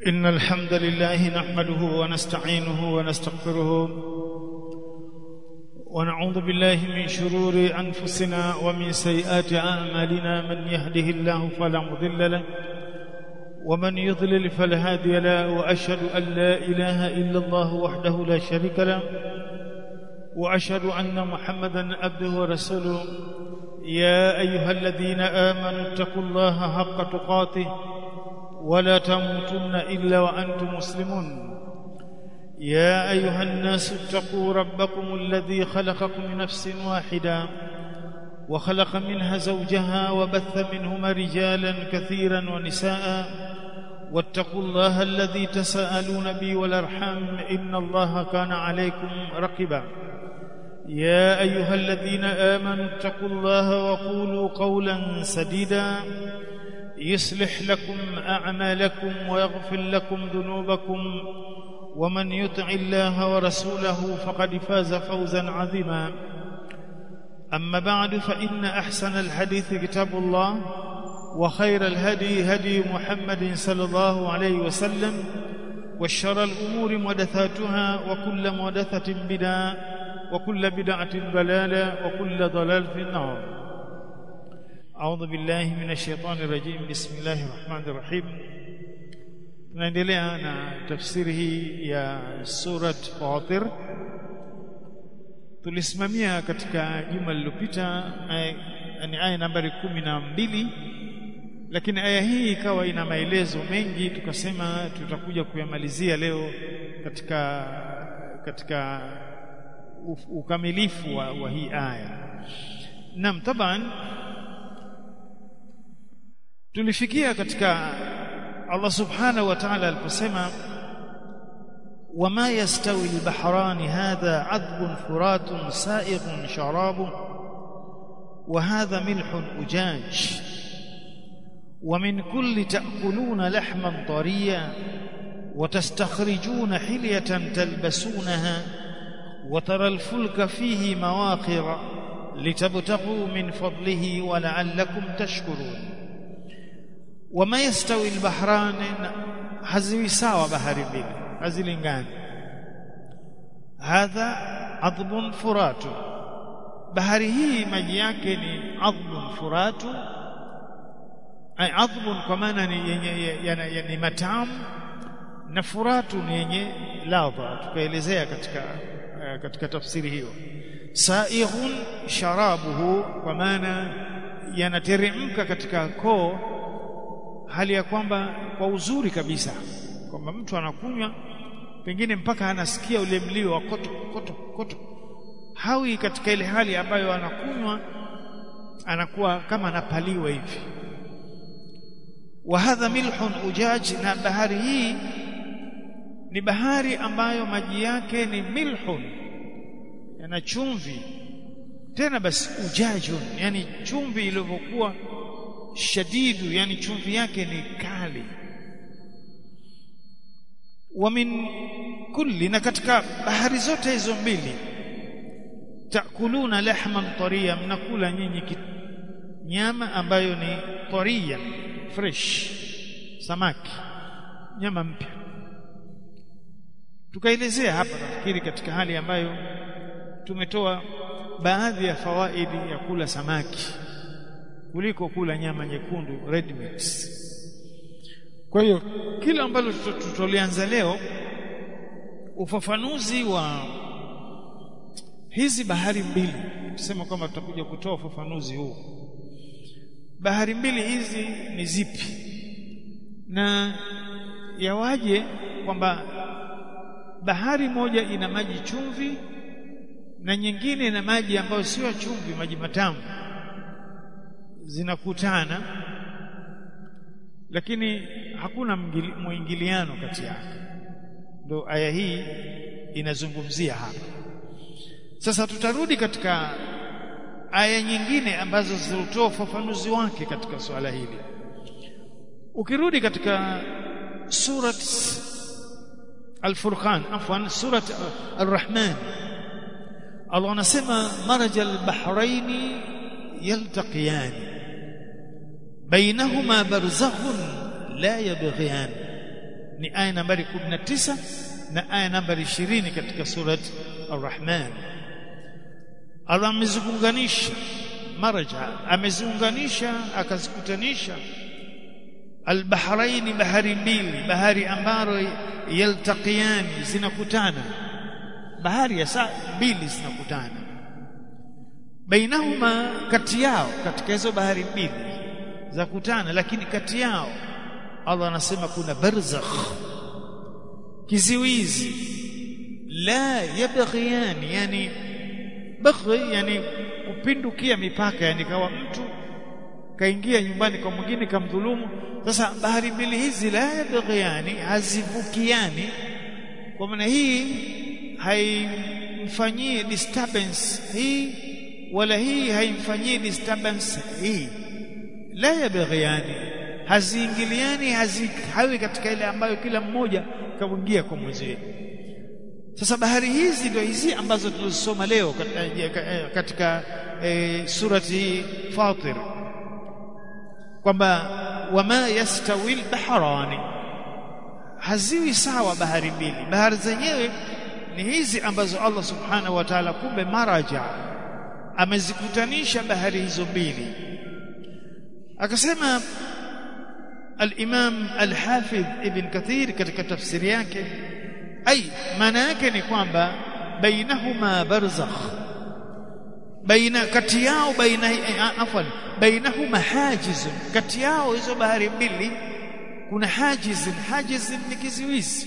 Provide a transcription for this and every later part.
إن الحمد لله نحمده ونستعينه ونستغفره ونعوذ بالله من شرور أنفسنا ومن سيئات أعمالنا من يهده الله فلا مضل له ومن يضلل فلا هادي له وأشهد أن لا إله إلا الله وحده لا شريك له وأشهد أن محمدا عبده ورسوله يا أيها الذين آمنوا اتقوا الله حق تقاته ولا تموتن إلا وأنتم مسلمون يا أيها الناس اتقوا ربكم الذي خلقكم من نفس واحدة وخلق منها زوجها وبث منهما رجالا كثيرا ونساء واتقوا الله الذي تساءلون به والأرحام إن الله كان عليكم رقبا يا أيها الذين آمنوا اتقوا الله وقولوا قولا سديدا يصلح لكم أعمالكم ويغفر لكم ذنوبكم ومن يطع الله ورسوله فقد فاز فوزا عظيما أما بعد فإن أحسن الحديث كتاب الله وخير الهدي هدي محمد صلى الله عليه وسلم والشر الأمور محدثاتها وكل محدثة بدعة وكل بدعة ضلالة وكل ضلال في النار أعوذ بالله من الشيطان الرجيم بسم الله الرحمن الرحيم tunaendelea na tafsiri hii ya surat Fatir tulisimamia katika juma lililopita ni aya nambari kumi na mbili lakini aya hii ikawa ina maelezo mengi tukasema tutakuja kuyamalizia leo katika katika ukamilifu wa, wa hii aya naam taban tulifikia katika Allah subhanahu wa ta'ala aliposema wama yastawi albahrani hadha adbun furatun sa'ighun sharabu wa hadha milhun ujaj ومن كل تأكلون لحما طريا وتستخرجون حلية تلبسونها وترى الفلك فيه مواخر لتبتغوا من فضله ولعلكم تشكرون wama yastawi albahrani haziwi sawa bahari mbili hazilingani hadha adbun furatu bahari hii maji yake ni adbun furatu ay adbun kwa maana ni yenye ni matamu na furatu ni yenye ladha tukaelezea katika katika tafsiri hiyo saighun sharabuhu kwa maana yanateremka katika koo hali ya kwamba kwa uzuri kabisa kwamba mtu anakunywa pengine mpaka anasikia ule mlio wa koto koto koto hawi katika ile hali ambayo anakunywa anakuwa kama anapaliwa hivi wa hadha milhun ujaj na bahari hii ni bahari ambayo maji yake ni milhun yana chumvi tena basi ujajun yani chumvi ilivyokuwa shadidu yani chumvi yake ni kali wa min kulli na katika bahari zote hizo mbili takuluna lahman tariya mnakula nyinyi nyama ambayo ni tariya fresh samaki nyama mpya tukaelezea hapa nafikiri katika hali ambayo tumetoa baadhi ya fawaidi ya kula samaki kuliko kula nyama nyekundu red meat. Kwa hiyo kila ambalo tutolianza leo ufafanuzi wa hizi bahari mbili, tusema kwamba tutakuja kutoa ufafanuzi huu. Bahari mbili hizi ni zipi na yawaje kwamba bahari moja ina maji chumvi na nyingine ina maji ambayo sio chumvi, maji matamu zinakutana lakini hakuna mwingiliano kati yake ndo aya hii inazungumzia hapa sasa tutarudi katika aya nyingine ambazo zilitoa ufafanuzi wake katika swala hili ukirudi katika surat al-Furqan afwan surat ar-Rahman Allah anasema marajal bahraini yaltaqiyani bainahuma barzakhun la yabghiyan ni aya nambari 19 na aya nambari 20 katika surat Ar-Rahman Allah ameziunganisha maraja ameziunganisha akazikutanisha albahrain bahari mbili bahari ambazo yaltaqiyani zinakutana bahari ya saa mbili zinakutana bainahuma kati yao katika hizo bahari mbili za kutana lakini kati yao Allah anasema kuna barzakh kiziwizi la yabghiyani yani baghi yani kupindukia mipaka yani kawa mtu kaingia nyumbani kwa mwingine kamdhulumu sasa bahari mbili hizi la yabghiyani hazivukiani kwa maana hii haimfanyii disturbance hii wala hii haimfanyii disturbance hii la yabghiyani haziingiliani hawi katika ile ambayo kila mmoja kaingia kwa mwenzie sasa bahari hizi ndio hizi ambazo tulizosoma leo katika, katika e, surati Fatir kwamba wama yastawi albahrani haziwi sawa bahari mbili bahari zenyewe ni hizi ambazo Allah subhanahu wa ta'ala kumbe maraja amezikutanisha bahari hizo mbili akasema al-Imam al-Hafidh Ibn Kathir katika tafsiri yake ai maana yake ni kwamba bainahuma barzakh baina kati yao baina afwan bainahuma hajiz kati yao hizo bahari mbili kuna hajiz hajiz ni kiziwizi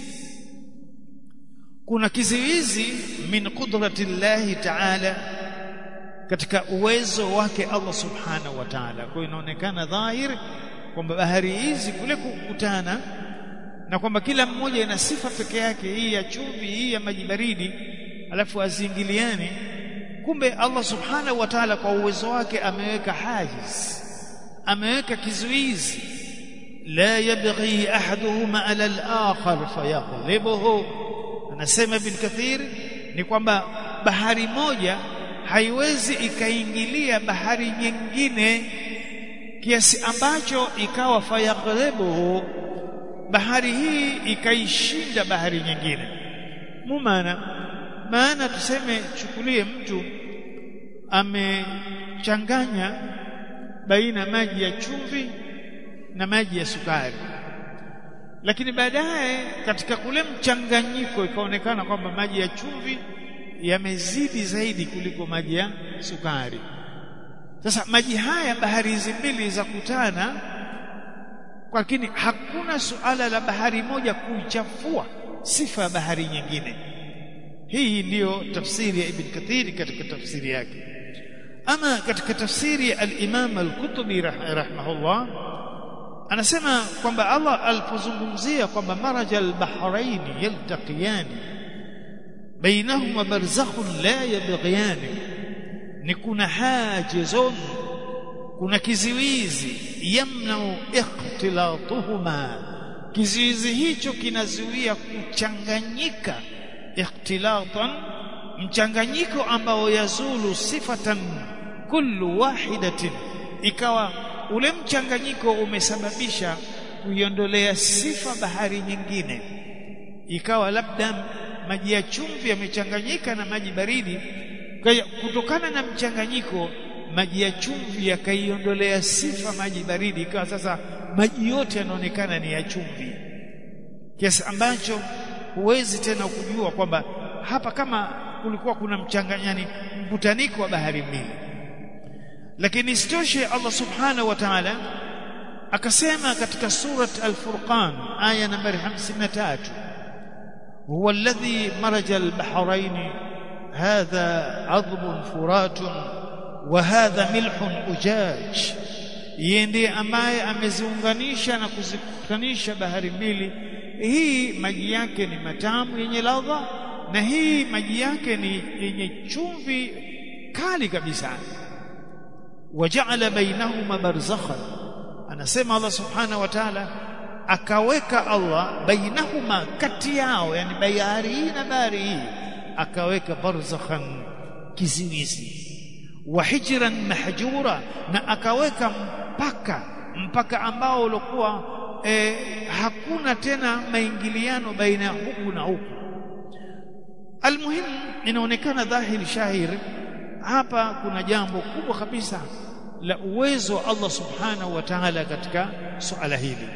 kuna kiziwizi min qudrati llahi ta'ala katika uwezo wake Allah subhanahu wa ta'ala kwa inaonekana dhahir kwamba bahari hizi kule kukutana na kwamba kila mmoja ina sifa peke yake hii ya chumvi hii ya maji baridi alafu azingiliane kumbe Allah subhanahu wa ta'ala kwa uwezo wake ameweka hajiz ameweka kizuizi la yabghi ahaduhuma ala al-akhar fayaghlibuhu anasema ibn kathir ni kwamba bahari moja haiwezi ikaingilia bahari nyingine kiasi ambacho ikawa fayaghlibuhu bahari hii ikaishinda bahari nyingine mumana maana tuseme chukulie mtu amechanganya baina maji ya chumvi na maji ya sukari lakini baadaye katika kule mchanganyiko ikaonekana kwamba maji ya chumvi yamezidi zaidi kuliko maji ya sukari sasa maji haya bahari hizi mbili za kutana lakini hakuna suala la bahari moja kuichafua sifa ya bahari nyingine hii ndiyo tafsiri ya ibn kathiri katika tafsiri yake ama katika tafsiri ya al-imam al-kutubi rahimahullah anasema kwamba Allah alipozungumzia kwamba maraja al-bahrain yaltaqiyani bainahuma barzakhun la yabghiyani ni kuna hajizun kuna kiziwizi yamnau ikhtilatuhuma kiziwizi hicho kinazuia kuchanganyika ikhtilatan mchanganyiko ambao yazulu sifatan kullu wahidatin ikawa ule mchanganyiko umesababisha kuiondolea sifa bahari nyingine ikawa labda maji ya chumvi yamechanganyika na maji baridi kutokana na mchanganyiko maji ya chumvi yakaiondolea sifa maji baridi ikawa sasa maji yote yanaonekana ni ya chumvi kiasi ambacho huwezi tena kujua kwamba hapa kama kulikuwa kuna mchanganyani mkutaniko wa bahari mbili lakini isitoshe Allah subhanahu wa ta'ala akasema katika surat al-Furqan aya nambari 53 huwa alladhi maraja al-bahrayn hadha 'adbun furatun wa hadha milhun ujaj yeye ndiye ambaye ameziunganisha na kuzikutanisha bahari mbili hii maji yake ni matamu yenye ladha na hii maji yake ni yenye chumvi kali kabisa waja'ala bainahuma barzakhan anasema Allah subhanahu wa ta'ala akaweka Allah bainahuma kati yao yani bahari hii na bahari hii akaweka barzakhan kiziwizi wa hijran mahjura na akaweka mpaka mpaka ambao ulikuwa e, hakuna tena maingiliano baina ya huku na huku almuhimu inaonekana dhahiri shahiri hapa kuna jambo kubwa kabisa la uwezo wa Allah subhanahu wa ta'ala katika suala hili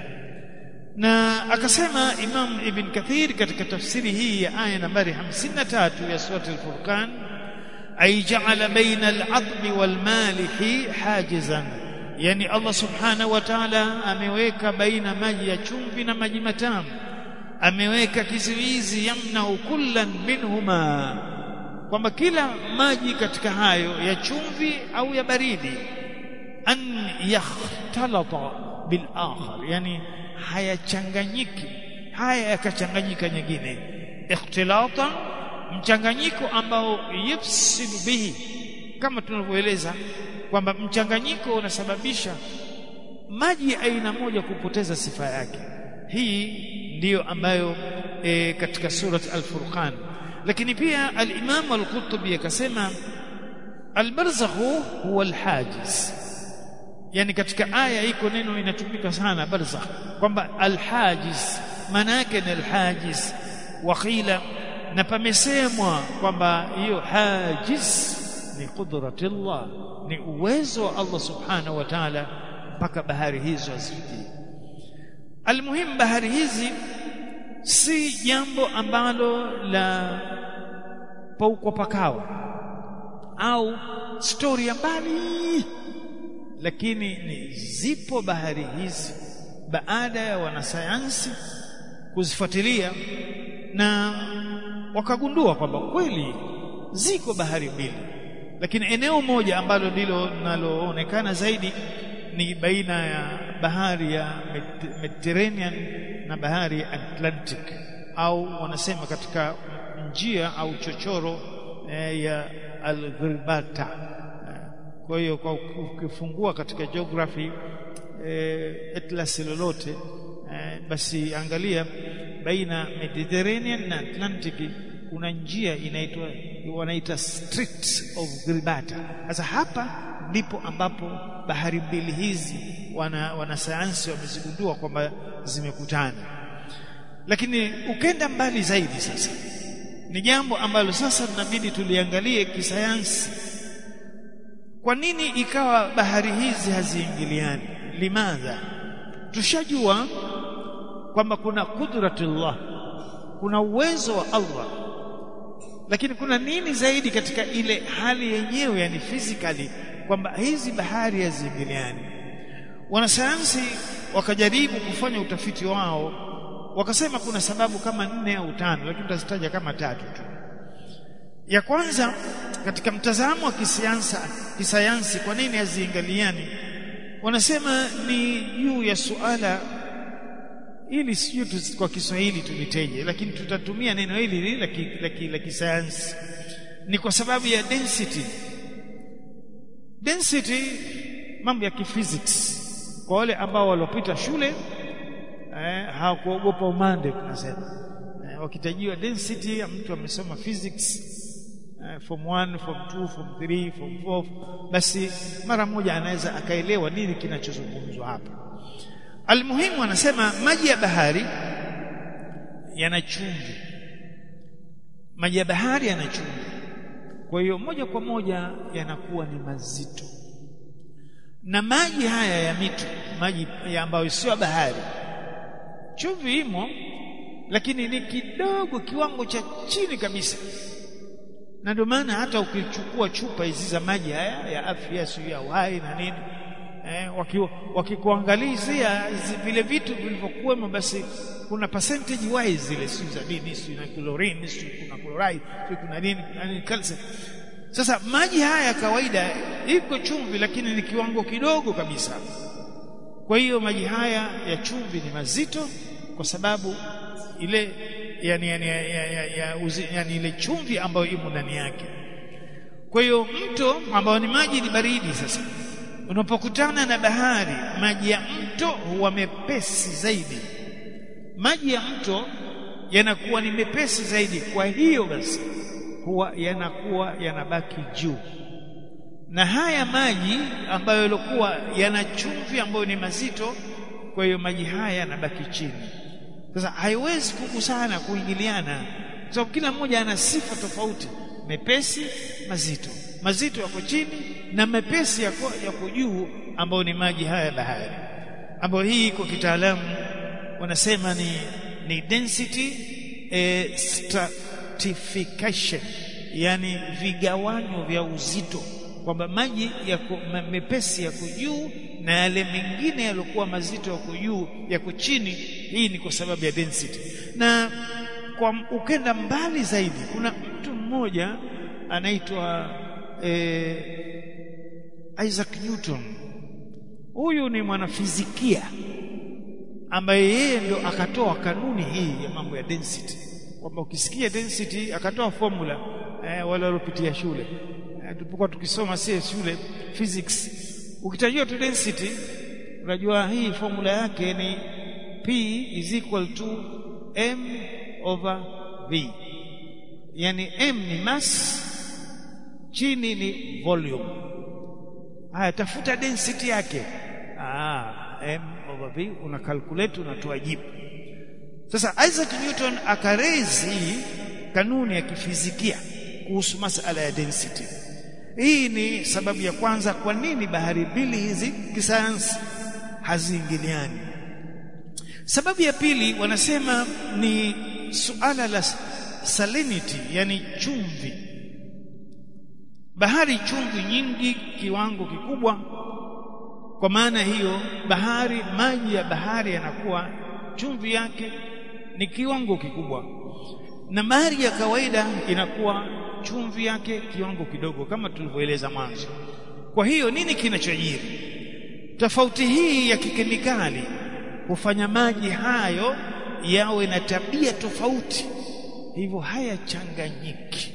na akasema Imam Ibn Kathir katika tafsiri hii ya aya nambari 53 ya sura al-Furqan ay ja'ala baina al-'adli wal-malihi hajizan yani Allah subhanahu wa ta'ala ameweka baina maji ya chumvi na maji matamu ameweka kizuizi yamna kullan minhuma kwamba kila maji katika hayo ya chumvi au ya baridi an yakhtalata bil akhar yani hayachanganyiki haya yakachanganyika nyingine ikhtilatan mchanganyiko ambao yufsidu bihi kama tunavyoeleza kwamba mchanganyiko unasababisha maji ya aina moja kupoteza sifa yake hii ndiyo ambayo e, katika surat al-Furqan lakini pia al-Imam al-Qurtubi akasema al-barzakhu huwa al-hajiz yani katika aya iko neno inatumika sana barzakh kwamba al-hajiz maana yake ni al-hajiz waqila na pamesemwa kwamba hiyo hajiz ni qudratillah ni uwezo wa Allah subhanahu wa ta'ala mpaka bahari hizo azifiki almuhimu bahari hizi si jambo ambalo la paukwa pakawa au stori ya mbali lakini ni zipo bahari hizi baada ya wanasayansi kuzifuatilia na wakagundua kwamba kweli ziko bahari mbili lakini eneo moja ambalo ndilo linaloonekana zaidi ni baina ya bahari ya Mediterranean na bahari ya Atlantic au wanasema katika njia au chochoro eh, ya Al-Ghirbata kwa hiyo kwa ukifungua katika geography eh, atlas lolote eh, basi angalia baina Mediterranean na Atlantic kuna njia inaitwa wanaita Strait of Gibraltar. Sasa hapa ndipo ambapo bahari mbili hizi wana wanasayansi wamezigundua kwamba zimekutana. Lakini ukenda mbali zaidi sasa ni jambo ambalo sasa tunabidi tuliangalie kisayansi. Kwa nini ikawa bahari hizi haziingiliani? Limadha? Tushajua kwamba kuna kudratullah, kuna uwezo wa Allah lakini kuna nini zaidi katika ile hali yenyewe yani physically kwamba hizi bahari haziingiliani wanasayansi wakajaribu kufanya utafiti wao wakasema kuna sababu kama nne au tano lakini tutazitaja kama tatu tu ya kwanza katika mtazamo wa kisiansa kisayansi kwa nini haziingiliani wanasema ni juu ya suala ili sio kwa Kiswahili tuliteje lakini tutatumia neno hili la kisayansi ni kwa sababu ya density density mambo ya kiphysics kwa wale ambao waliopita shule eh, hawakuogopa umande tunasema eh, wakitajiwa density mtu amesoma physics eh, form 1 form 2 form 3 form 4 basi mara moja anaweza akaelewa nini kinachozungumzwa hapa Almuhimu anasema maji ya bahari yana chumvi. Maji ya bahari yana chumvi. Kwa hiyo moja kwa moja yanakuwa ni mazito. Na maji haya ya mito, maji ya ambayo sio bahari. Chumvi imo lakini ni kidogo kiwango cha chini kabisa. Na ndio maana hata ukichukua chupa hizi za maji haya ya afya sio ya uhai na nini eh, wakikuangalizia vile vitu vilivyokuwemo basi kuna percentage wise zile si za dini si na chlorine si kuna chloride si kuna nini yani calcium sasa maji haya kawaida iko chumvi lakini ni kiwango kidogo kabisa kwa hiyo maji haya ya chumvi ni mazito kwa sababu ile yani, yani, ya, ya, ya, ya, uzi, yani ile chumvi ambayo imo ndani yake kwa hiyo mto ambao ni maji ni baridi sasa unapokutana na bahari maji ya mto huwa mepesi zaidi maji ya mto yanakuwa ni mepesi zaidi kwa hiyo basi huwa yanakuwa yanabaki juu na haya maji ambayo yalikuwa yana chumvi ambayo ni mazito kwa hiyo maji haya yanabaki chini sasa haiwezi kugusana kuingiliana kwa sababu kila mmoja ana sifa tofauti mepesi mazito mazito yako chini na mepesi yako yako juu ambayo ni maji haya ya bahari ambayo hii kwa kitaalamu wanasema ni ni density eh, stratification yani vigawanyo vya uzito kwamba maji yako mepesi yako juu na yale mengine yaliokuwa mazito yako juu yako chini hii ni kwa sababu ya density na kwa ukenda mbali zaidi kuna mtu mmoja anaitwa eh, Isaac Newton huyu ni mwanafizikia ambaye yeye ndio akatoa kanuni hii ya mambo ya density kwamba ukisikia density akatoa formula eh, wale waliopitia shule eh, tulipokuwa tukisoma sie shule physics ukitajua tu density unajua hii formula yake ni P is equal to m over v yani m ni mass chini ni volume haya tafuta density yake ah m over v una calculate unatoa jibu sasa Isaac Newton akaraise hii kanuni ya kifizikia kuhusu masala ya density hii ni sababu ya kwanza kwa nini bahari mbili hizi kisayansi haziingiliani sababu ya pili wanasema ni suala la salinity yani chumvi bahari chumvi nyingi kiwango kikubwa kwa maana hiyo bahari maji ya bahari yanakuwa chumvi yake ni kiwango kikubwa na maji ya kawaida inakuwa chumvi yake kiwango kidogo kama tulivyoeleza mwanzo kwa hiyo nini kinachojiri tofauti hii ya kikemikali hufanya maji hayo yawe na tabia tofauti hivyo hayachanganyiki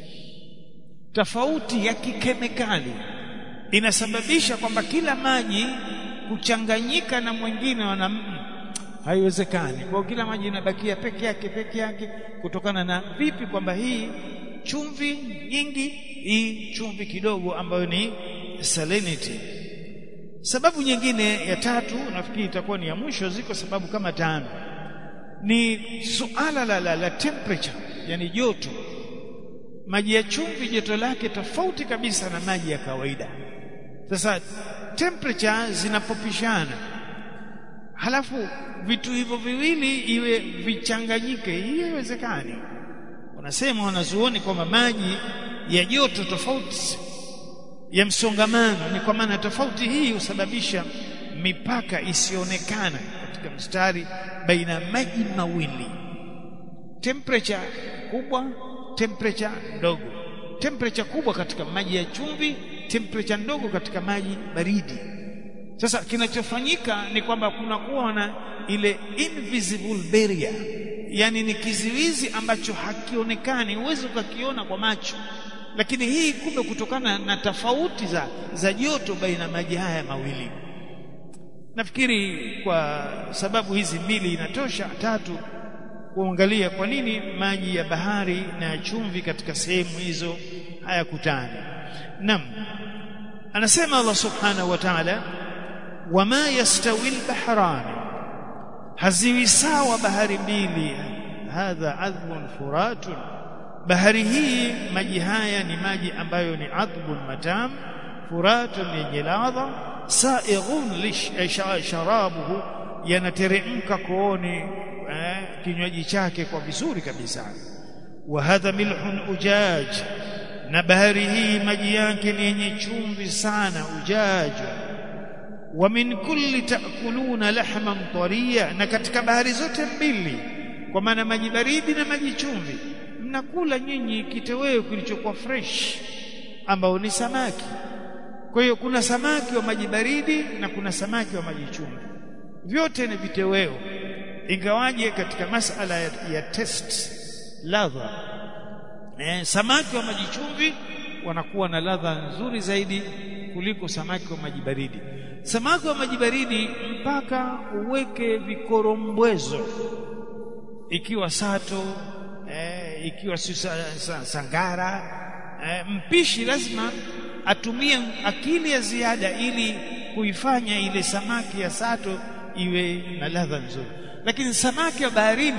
tofauti ya kikemikali inasababisha kwamba kila maji kuchanganyika na mwingine wana haiwezekani kwa kila maji inabakia peke yake peke yake kutokana na vipi kwamba hii chumvi nyingi hii chumvi kidogo ambayo ni salinity sababu nyingine ya tatu nafikiri itakuwa ni ya mwisho ziko sababu kama tano ni suala la, la, la temperature yani joto maji ya chumvi joto lake tofauti kabisa na maji ya kawaida sasa temperature zinapopishana halafu vitu hivyo viwili iwe vichanganyike hii haiwezekani wanasema wanazuoni kwamba maji ya joto tofauti ya msongamano ni kwa maana tofauti hii husababisha mipaka isionekana katika mstari baina ya maji mawili temperature kubwa temperature ndogo temperature kubwa katika maji ya chumvi temperature ndogo katika maji baridi sasa kinachofanyika ni kwamba kunakuwa na ile invisible barrier yani ni kiziwizi ambacho hakionekani huwezi ukakiona kwa macho lakini hii kumbe kutokana na tofauti za za joto baina maji haya mawili nafikiri kwa sababu hizi mbili inatosha tatu kuangalia kwa nini maji ya bahari na ya chumvi katika sehemu hizo hayakutani nam anasema Allah subhanahu wa ta'ala wama yastawi albahrani haziwi sawa bahari mbili hadha adhbun furatun bahari hii maji haya ni maji ambayo ni adhbun matam furatun yenye ladha saighun sharabuhu yanateremka kooni eh, kinywaji chake kwa vizuri kabisa wa hadha milhun ujaj na bahari hii maji yake ni yenye chumvi sana ujaja wa min kulli taakuluna lahman tariya na katika bahari zote mbili kwa maana maji baridi na maji chumvi mnakula nyinyi kitoweo kilichokuwa fresh ambao ni samaki kwa hiyo kuna samaki wa maji baridi na kuna samaki wa maji chumvi vyote ni vitoweo ingawaje katika masala ya, ya test ladha eh, samaki wa maji chumvi wanakuwa na ladha nzuri zaidi kuliko samaki wa maji baridi samaki wa maji baridi mpaka uweke vikorombwezo ikiwa sato eh, ikiwa si sangara eh, mpishi lazima atumie akili ya ziada ili kuifanya ile samaki ya sato iwe na ladha nzuri lakini samaki wa baharini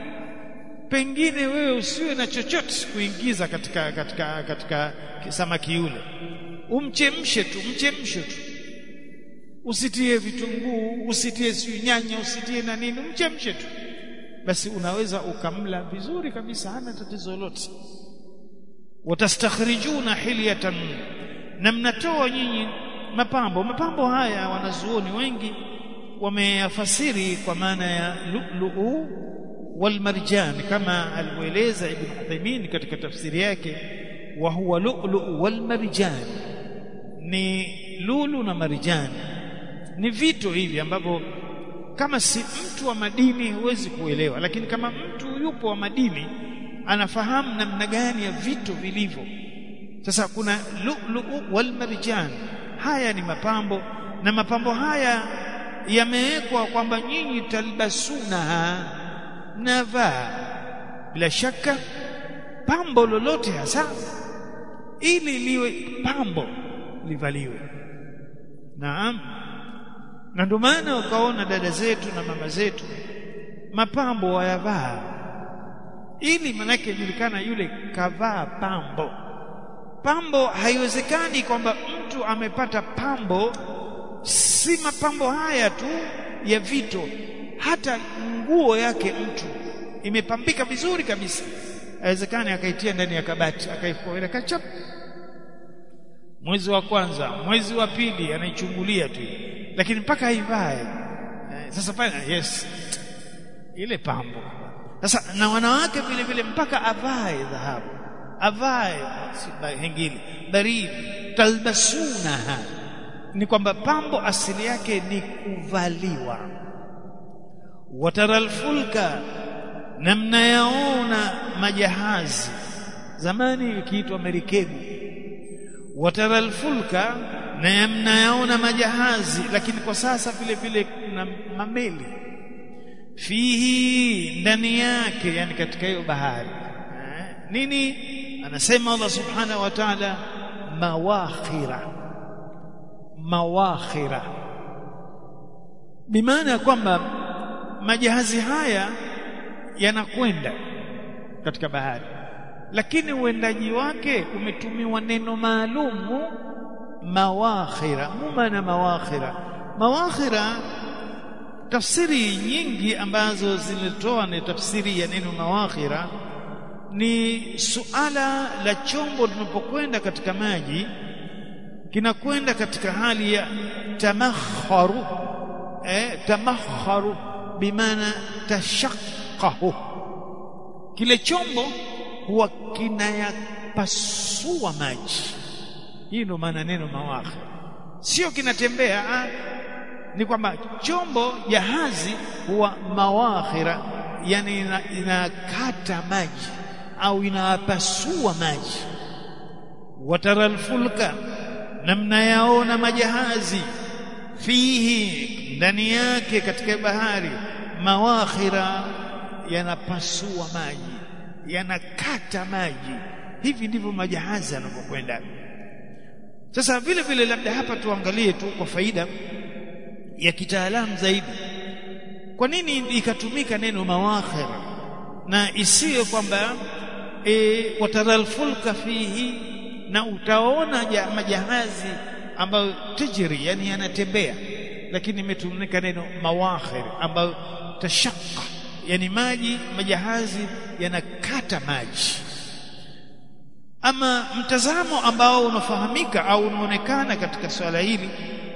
pengine wewe usiwe na chochote kuingiza katika katika katika samaki yule umchemshe tu mchemshe tu usitie vitunguu usitie siyo nyanya usitie na nini mchemshe tu basi unaweza ukamla vizuri kabisa hana tatizo lolote watastakhrijuna hilyatan na mnatoa nyinyi mapambo mapambo haya wanazuoni wengi wameyafasiri kwa maana ya lu'lu'u wal marjan kama alivyoeleza ibn Uthaymeen katika tafsiri yake wa huwa lu'lu'u wal marjan ni lulu na marjan ni vito hivi ambavyo kama si mtu wa madini huwezi kuelewa lakini kama mtu yupo wa madini anafahamu namna gani ya vitu vilivyo sasa kuna lu'lu'u wal marjan haya ni mapambo na mapambo haya yamewekwa kwamba nyinyi talbasuna mnavaa bila shaka pambo lolote hasa ili liwe pambo livaliwe naam na ndio maana ukaona dada zetu na mama zetu mapambo wayavaa ili manake julikana yule kavaa pambo pambo haiwezekani kwamba mtu amepata pambo si mapambo haya tu ya vito hata nguo yake mtu imepambika vizuri kabisa haiwezekani akaitia ndani ya kabati akaifunga kachap mwezi wa kwanza mwezi wa pili anaichungulia tu lakini mpaka aivae sasa pale yes ile pambo sasa na wanawake vile vile mpaka avae dhahabu avae hengili baridi talbasunaha ni kwamba pambo asili yake ni kuvaliwa wataral fulka na mnayaona majahazi zamani ikiitwa merikebu wataral fulka na mnayaona majahazi lakini kwa sasa vile vile kuna mameli fihi ndani yake yani katika hiyo bahari nini anasema Allah subhanahu wa ta'ala mawakhira mawakhira bimaana ya kwamba majahazi haya yanakwenda katika bahari lakini uendaji wake umetumiwa neno maalumu mawakhira mumana mawakhira mawakhira tafsiri nyingi ambazo zilitoa ni tafsiri ya neno mawakhira ni suala la chombo linapokwenda katika maji kinakwenda katika hali ya tamakharu eh tamakharu bimaana tashaqqahu kile chombo huwa kinayapasua maji hii ndio maana neno mawakhir sio kinatembea ah, ni kwamba chombo jahazi huwa mawakhira yani inakata ina maji au inapasua maji wataral fulka na mnayaona majahazi fihi ndani yake katika bahari mawakhira yanapasua maji yanakata maji hivi ndivyo majahazi yanavyokwenda sasa vile vile labda hapa tuangalie tu kwa faida ya kitaalamu zaidi kwa nini ikatumika neno mawakhira na isiyo kwamba e, wataral fulka fihi na utaona ja, majahazi ambayo tajri yani yanatembea lakini imetumika neno mawakhir ambayo tashaqqa yani maji majahazi yanakata maji ama mtazamo ambao unafahamika au unaonekana katika swala hili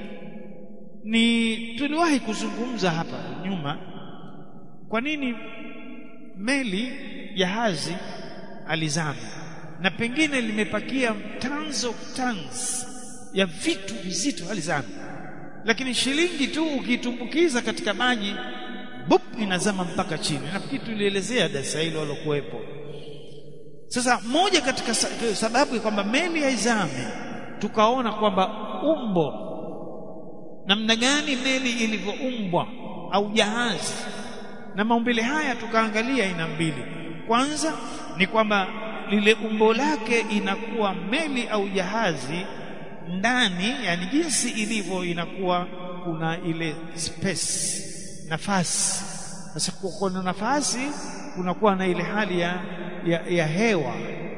ni tuliwahi kuzungumza hapa nyuma kwa nini meli jahazi alizama na pengine limepakia tons of tons ya vitu vizito alizama lakini shilingi tu ukitumbukiza katika maji bup inazama mpaka chini nafikiri tulielezea darasa hilo walokuwepo sasa moja katika sababu ya kwamba meli haizame tukaona kwamba umbo namna gani meli ilivyoumbwa au jahazi na maumbile haya tukaangalia aina mbili kwanza ni kwamba lile umbo lake inakuwa meli au jahazi ndani yani jinsi ilivyo inakuwa kuna ile space nafasi sasa kwa kuna nafasi kunakuwa na ile hali ya, ya, ya hewa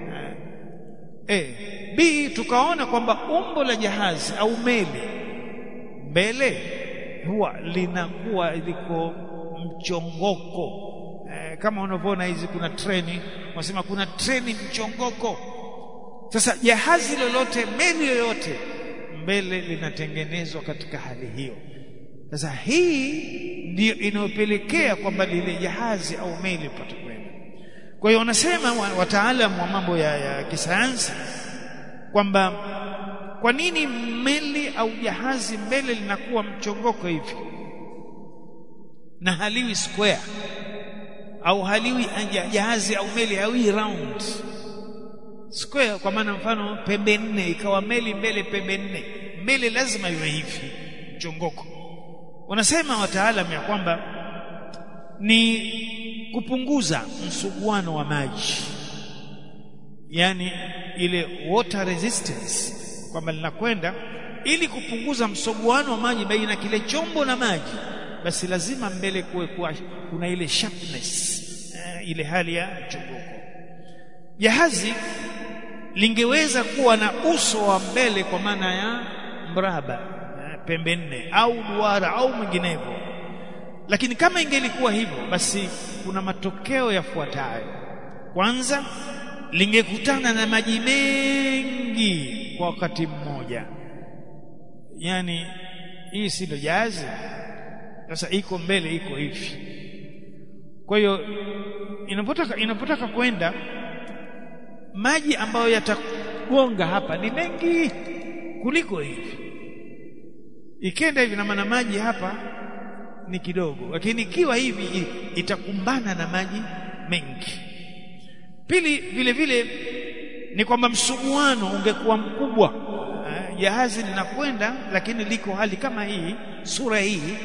eh, B tukaona kwamba umbo la jahazi au meli mbele huwa linakuwa liko mchongoko eh, kama unavyoona hizi kuna treni wanasema kuna treni mchongoko sasa jahazi lolote meli yoyote mbele linatengenezwa katika hali hiyo sasa hii ndiyo inayopelekea kwamba lile jahazi au meli ipate kwenda kwa hiyo wanasema wataalamu wa mambo ya, ya kisayansi kwamba kwa nini meli au jahazi mbele linakuwa mchongoko hivi na haliwi square au haliwi jahazi au meli hawi round square kwa maana mfano pembe nne ikawa meli mbele pembe nne mbele lazima iwe hivi mchongoko wanasema wataalamu ya kwamba ni kupunguza msuguano wa maji yani ile water resistance kwamba linakwenda ili kupunguza msuguano wa maji baina kile chombo na maji basi lazima mbele kuwe kuwa kuna ile sharpness eh, ile hali ya mchongoko jahazi lingeweza kuwa na uso wa mbele kwa maana ya mraba eh, pembe nne au duara au mwinginevyo lakini kama ingelikuwa hivyo basi kuna matokeo yafuatayo kwanza lingekutana na maji mengi kwa wakati mmoja yani hii si ndo jahazi sasa iko mbele iko hivi kwa hiyo inapotaka inapotaka kwenda maji ambayo yatagonga hapa ni mengi kuliko hivi ikenda hivi na maana maji hapa ni kidogo lakini ikiwa hivi itakumbana na maji mengi pili vile vile ni kwamba msuguano ungekuwa mkubwa jahazi linakwenda lakini liko hali kama hii sura hii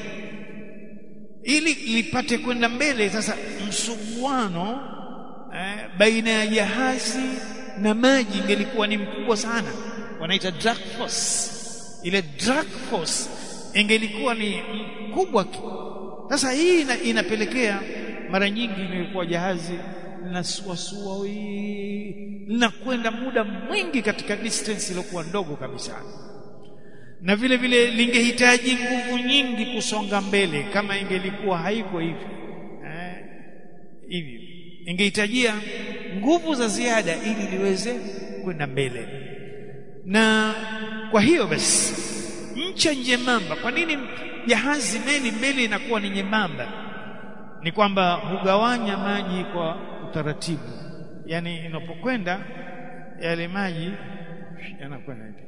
ili lipate kwenda mbele sasa msuguano eh, baina ya jahazi na maji ingelikuwa ni mkubwa sana wanaita drag force ile drag force ingelikuwa ni mkubwa sasa hii ina, inapelekea mara nyingi imekuwa jahazi linasuasua linakwenda muda mwingi katika distance iliyokuwa ndogo kabisa na vile vile lingehitaji nguvu nyingi kusonga mbele kama ingelikuwa haiko hivi eh, hivi ingehitajia nguvu za ziada ili liweze kwenda mbele na kwa hiyo basi ncha nyembamba kwa nini jahazi meli mbele inakuwa ni nyembamba ni kwamba hugawanya maji kwa utaratibu yani inapokwenda yale maji yanakwenda hivi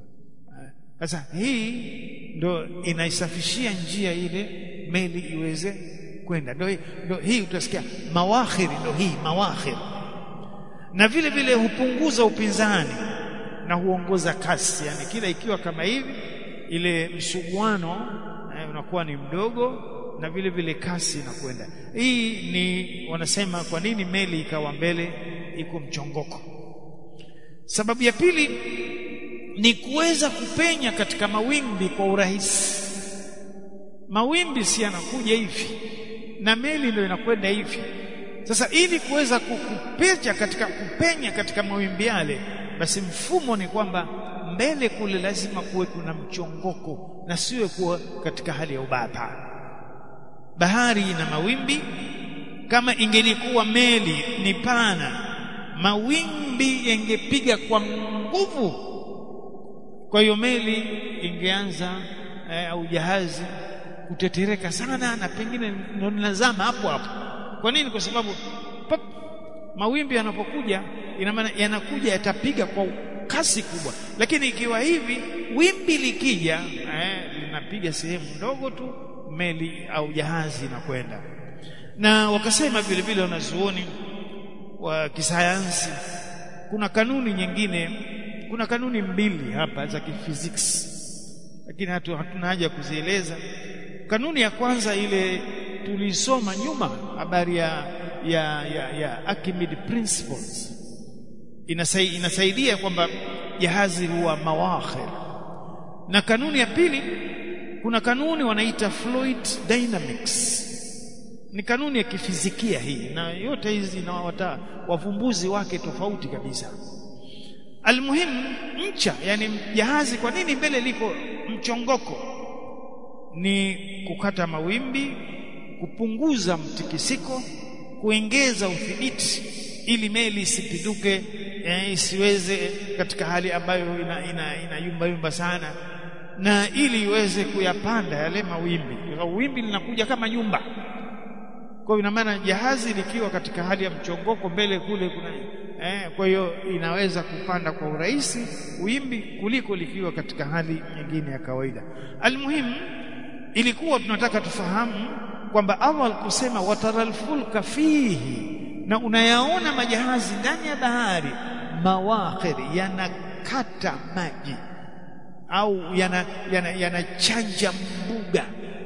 sasa hii ndo inaisafishia njia ile meli iweze kwenda ndo, ndo hii utasikia mawakhiri ndo hii mawakhiri na vile vile hupunguza upinzani na huongoza kasi yani kila ikiwa kama hivi ile msuguano eh, unakuwa ni mdogo na vile vile kasi inakwenda hii ni wanasema kwa nini meli ikawa mbele iko mchongoko sababu ya pili ni kuweza kupenya katika mawimbi kwa urahisi mawimbi si yanakuja hivi na meli ndio inakwenda hivi sasa ili kuweza kupenya katika kupenya katika mawimbi yale basi mfumo ni kwamba mbele kule lazima kuwe kuna mchongoko na siwe kuwa katika hali ya ubapa bahari ina mawimbi kama ingelikuwa meli ni pana mawimbi yangepiga kwa nguvu kwa hiyo meli ingeanza eh, au jahazi kutetereka sana na pengine ndio linazama hapo hapo kwa nini kwa sababu pop, mawimbi yanapokuja ina maana yanakuja yatapiga kwa kasi kubwa lakini ikiwa hivi wimbi likija eh, linapiga sehemu ndogo tu meli au jahazi inakwenda na wakasema vile vile wanazuoni wa kisayansi kuna kanuni nyingine kuna kanuni mbili hapa za kifiziksi lakini hatu, hatuna haja ya kuzieleza kanuni ya kwanza ile tulisoma nyuma habari ya ya ya, ya Archimedes principles Inasai, inasaidia kwamba jahazi huwa mawakhir na kanuni ya pili kuna kanuni wanaita fluid dynamics ni kanuni ya kifizikia hii na yote hizi na wata, wavumbuzi wake tofauti kabisa almuhimu ncha yani jahazi kwa nini mbele liko mchongoko ni kukata mawimbi kupunguza mtikisiko kuongeza udhibiti ili meli isipinduke eh, isiweze katika hali ambayo ina, ina, ina yumba yumba sana na ili iweze kuyapanda yale mawimbi wimbi linakuja kama nyumba kwa ina maana jahazi likiwa katika hali ya mchongoko mbele kule kuna eh, kwa hiyo inaweza kupanda kwa urahisi wimbi kuliko likiwa katika hali nyingine ya kawaida almuhimu ilikuwa tunataka tufahamu kwamba Allah kusema wataral fulka fihi na unayaona majahazi ndani ya bahari mawakhir yanakata maji au yanachanja yana, yana mbuga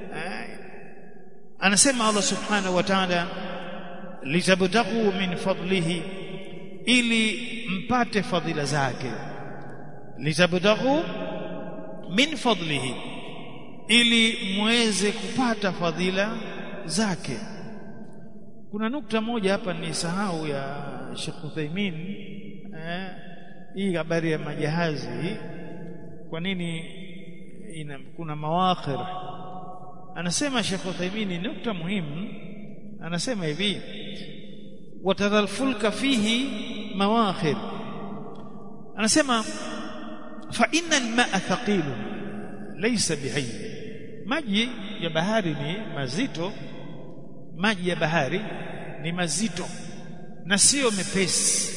anasema Allah subhanahu wa ta'ala litabtaghu min fadlihi ili mpate fadhila zake litabtaghu min fadlihi ili muweze kupata fadhila zake kuna nukta moja hapa ni sahau ya Sheikh Uthaymeen eh, hii habari ya majahazi kwa nini ina, kuna mawakhir anasema Sheikh Uthaymeen nukta muhimu anasema hivi watara alfulka fihi mawakhir anasema fa inna almaa thaqil laysa bihayy maji ya bahari ni mazito maji ya bahari ni mazito na sio mepesi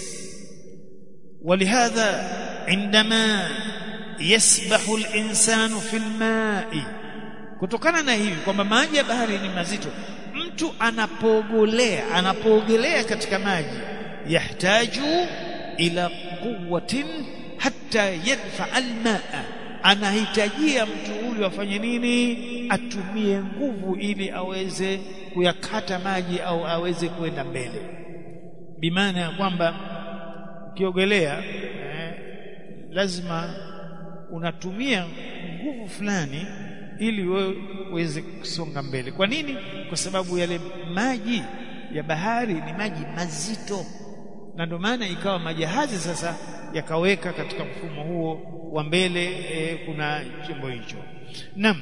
ولهذا عندما يسبح الانسان في الماء kutokana na hivi kwamba maji ya bahari ni mazito mtu anapoogelea anapoogelea katika maji yahtaju ila quwwatin hatta yadfa almaa anahitajia mtu huyu afanye nini atumie nguvu ili aweze kuyakata maji au aweze kwenda mbele bimaana ya kwamba ukiogelea eh, lazima unatumia nguvu fulani ili wewe uweze kusonga mbele kwa nini kwa sababu yale maji ya bahari ni maji mazito na ndio maana ikawa majahazi sasa yakaweka katika mfumo huo wa mbele e, kuna chombo hicho nam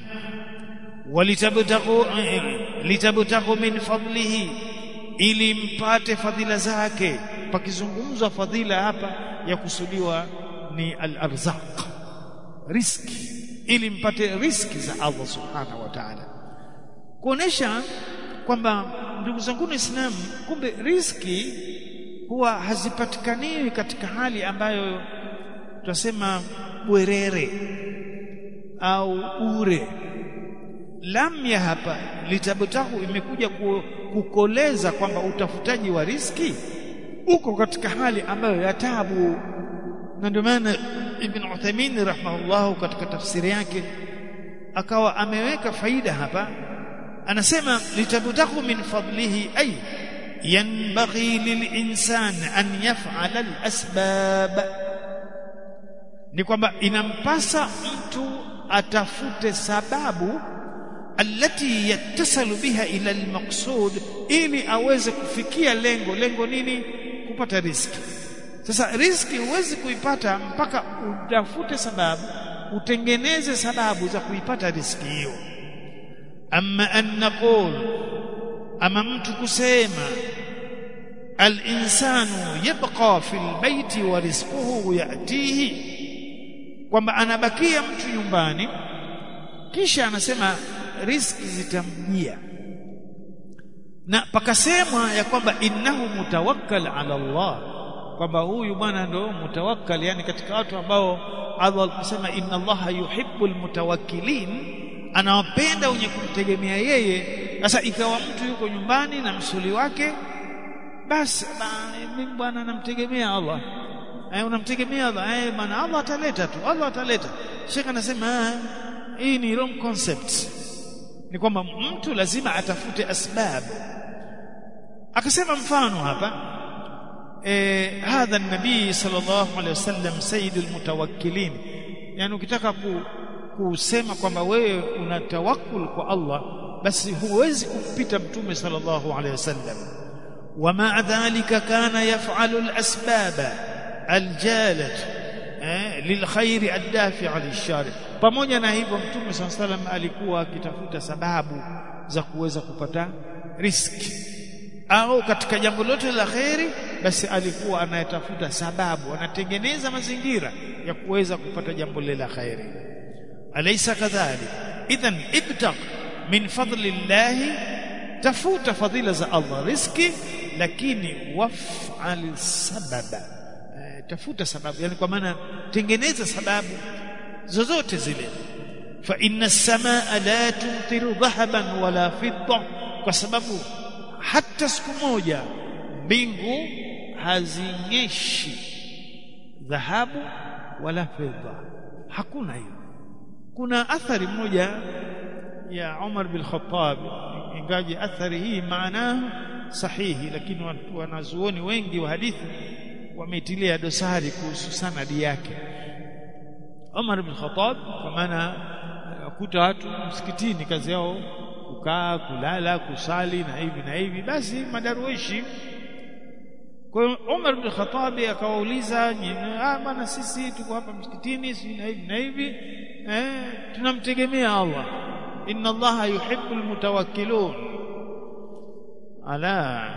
walitabtagu e, litabtagu min fadlihi ili mpate fadhila zake pakizungumzwa fadhila hapa ya kusudiwa ni al-arzaq riski ili mpate riski za Allah subhanahu wa ta'ala kuonesha kwamba ndugu zangu waislamu kumbe riski huwa hazipatikaniwi katika hali ambayo tunasema bwerere au ure lam ya hapa litabtahu imekuja kukoleza kwamba utafutaji wa riski uko katika hali ambayo ya tabu na ndio maana Ibn Uthaymeen rahimahullah katika tafsiri yake akawa ameweka faida hapa anasema litabtahu min fadlihi ay yanbaghi lilinsan an yaf'ala alasbab ni kwamba inampasa mtu atafute sababu alati yattasalu biha ila almaqsud ili aweze kufikia lengo lengo nini kupata riski sasa riski huwezi kuipata mpaka utafute sababu utengeneze sababu za kuipata riski hiyo amma an naqul ama mtu kusema al-insanu yabqa fil baiti wa rizquhu yatihi kwamba anabakia mtu nyumbani kisha anasema riski zitamjia na pakasemwa ya kwamba innahu mutawakkal ala Allah kwamba huyu bwana ndo mutawakkal yani katika watu ambao Allah alisema inna Allah yuhibbul mutawakkilin anawapenda wenye kumtegemea yeye sasa ikawa mtu yuko nyumbani na msuli wake basi mimi bwana namtegemea Allah eh unamtegemea Allah eh bwana Allah ataleta tu Allah ataleta Sheikh anasema hii ni wrong concept ni kwamba mtu lazima atafute asbab akasema mfano hapa eh hadha nabii sallallahu alaihi wasallam sayyidul mutawakkilin yani ukitaka ku, kusema kwamba wewe una tawakkul kwa Allah basi huwezi kumpita mtume sallallahu alaihi wasallam ومع ذلك كان يفعل الأسباب الجالة للخير الدافع للشر pamoja na hivyo mtume صلى الله عليه وسلم alikuwa akitafuta sababu za kuweza kupata riski au katika jambo lote la khairi basi alikuwa anayetafuta sababu anatengeneza mazingira ya kuweza kupata jambo lile la khairi alaysa kadhalik idhan ibtaq min fadli llahi tafuta fadhila za Allah riski lakini waf'al sababa e, tafuta sababu yani kwa maana tengeneza sababu zozote zile fa inna as-samaa la tumtiru dhahaban wala fidda kwa sababu hata siku moja mbingu hazinyeshi dhahabu wala fedha hakuna hiyo kuna athari moja ya Umar bin Khattab ingaje athari hii maana sahihi lakini watu wanazuoni wengi wa hadithi wameitilia dosari kuhusu sanadi yake Umar bin Khattab kwa maana kuta watu msikitini kazi yao kukaa kulala kusali na hivi na hivi basi madaruishi kwa hiyo Umar bin Khattab akawauliza ah bana sisi tuko hapa msikitini si na hivi na hivi eh tunamtegemea Allah inna Allah yuhibbul mutawakkilun ala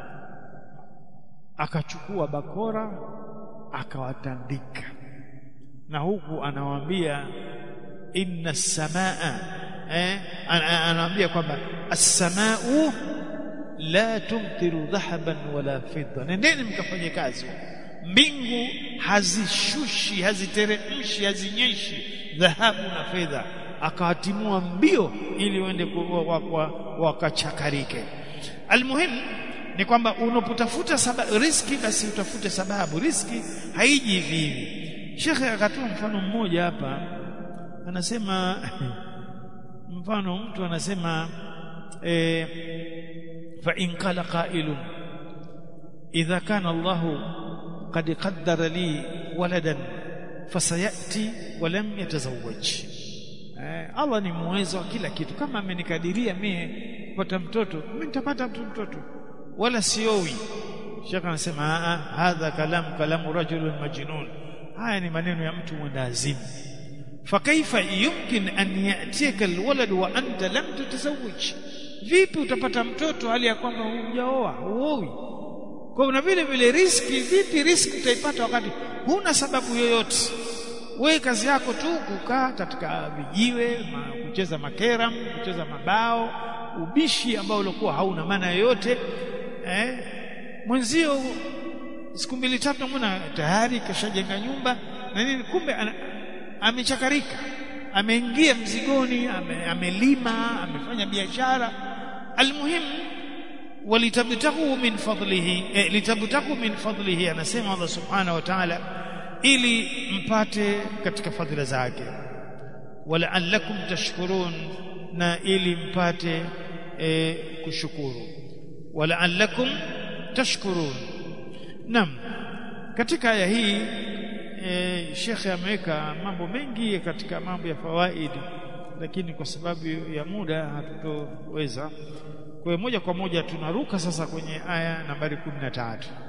akachukua bakora akawatandika na huku anawaambia inna samaa eh anawaambia kwamba as-samaa'u la tumtiru dhahaban wala fidda nendeni mkafanye kazi mbingu hazishushi haziteremshi hazinyeshi dhahabu na fedha akawatimua mbio ili waende wakachakarike almuhim ni kwamba unapotafuta sababu riski basi utafute sababu riski haiji hivi hivi shekhe akatoa mfano mmoja hapa anasema mfano mtu anasema e, fa in qala qailun idha kana Allah qad qaddara li waladan fasayati wa lam yatazawwaj eh, Allah ni muwezo wa kila kitu kama amenikadiria mie kupata mtoto mimi nitapata mtoto wala siowi shaka anasema hadha kalam kalamu rajulun majnun haya ni maneno ya mtu mwenda azimu fakaifa yumkin an yatika alwalad wa anta lam tatazawwaj vipi utapata mtoto hali ya kwamba hujaoa huoi kwa na vile vile riski vipi riski utaipata wakati huna sababu yoyote wewe kazi yako tu kukaa katika vijiwe ma, kucheza makeram kucheza mabao ubishi ambao ulikuwa hauna maana yoyote eh mwenzio siku mbili tatu mbona tayari kashajenga nyumba na nini kumbe ana, amechakarika ameingia mzigoni ame, amelima amefanya biashara almuhim walitabtahu min fadlihi eh, litabtahu min fadlihi anasema Allah subhanahu wa ta'ala ili mpate katika fadhila zake wala'allakum tashkurun na ili mpate e, kushukuru wala'allakum tashkurun nam katika aya hii e, shekhe ameweka mambo mengi katika mambo ya fawaidi lakini kwa sababu ya muda hatutoweza kwa hiyo moja kwa moja tunaruka sasa kwenye aya nambari 13